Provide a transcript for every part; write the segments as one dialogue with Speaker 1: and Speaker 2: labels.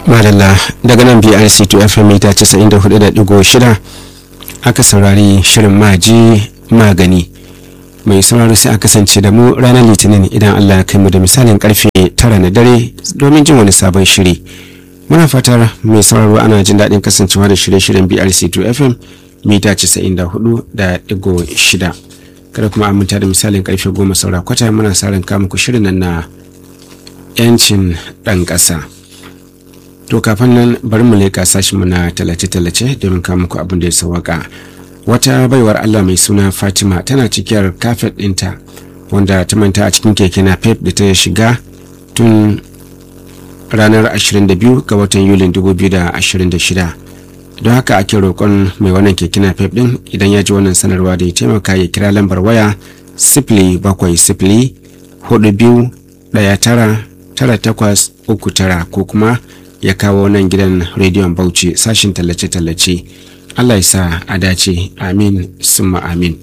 Speaker 1: madalla daga nan brc to fm mita 94.6 aka saurari shirin maji magani mai sauraro sai a kasance da mu ranar litinin idan allah ya kai mu da misalin karfe tara na dare domin jin wani sabon shiri muna fatar mai sauraro ana jin daɗin kasancewa da shirye-shiryen brc to fm mita 94.6 kada kuma aminta da misalin karfe goma saura kwata muna sa ran muku shirin nan na 'yancin ɗan ƙasa. to kafin nan bari mu leƙa sashinmu na tallace-tallace domin kawo muku abin da ya sauwaka wata baiwar allah mai suna fatima tana cikiyar kafet ɗinta wanda ta manta a cikin keke na pep da ta shiga tun ranar 22 ga watan yulin 2026 don haka ake roƙon mai wannan keke na pep ɗin idan ya ji wannan sanarwa da ya taimaka ya kira lambar waya sifili bakwai sifili hudu biyu ɗaya tara tara takwas uku tara ko kuma ya kawo nan gidan rediyon bauchi sashin tallace-tallace allah ya sa a dace amin summa amin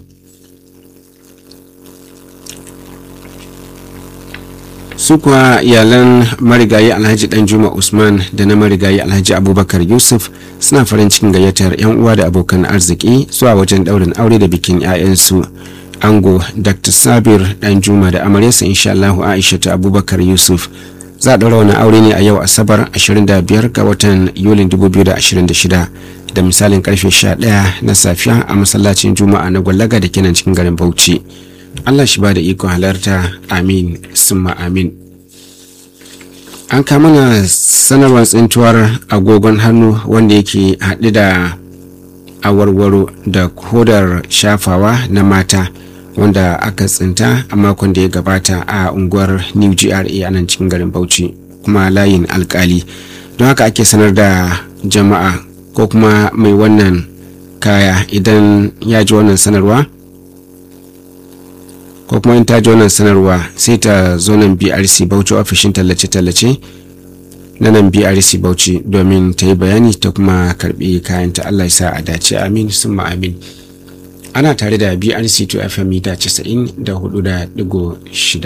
Speaker 1: su kuwa iyalan marigayi alhaji danjuma usman da na marigayi alhaji abubakar yusuf suna farin cikin gayyatar 'yan uwa da abokan arziki zuwa wajen daurin aure da bikin 'ya'yansu ango dr sabir danjuma da amaryarsa insha aisha ta abubakar yusuf za a ɗaura wani aure ne a yau asabar 25 ga watan yulin 2026 da misalin karfe 11 na safiya a masallacin juma'a na gwallaga da kenan cikin garin bauchi allah shi ba da ikon halarta amin summa amin an kama na sanarwar tsintuwar agogon hannu wanda yake haɗe da awarwaro da kodar shafawa na mata wanda aka tsinta a makon da ya gabata a unguwar new gra a nan cikin garin bauchi kuma layin alkali don haka ake sanar da jama'a ko kuma mai wannan kaya idan ya ji wannan sanarwa ko kuma in ta ji wannan sanarwa sai ta zo nan brc bauchi ofishin tallace-tallace na nan brc bauchi domin ta yi bayani ta kuma karbi kayanta allah ya sa a dace amin summa amin ana tare da brc 2 fm mita 94.6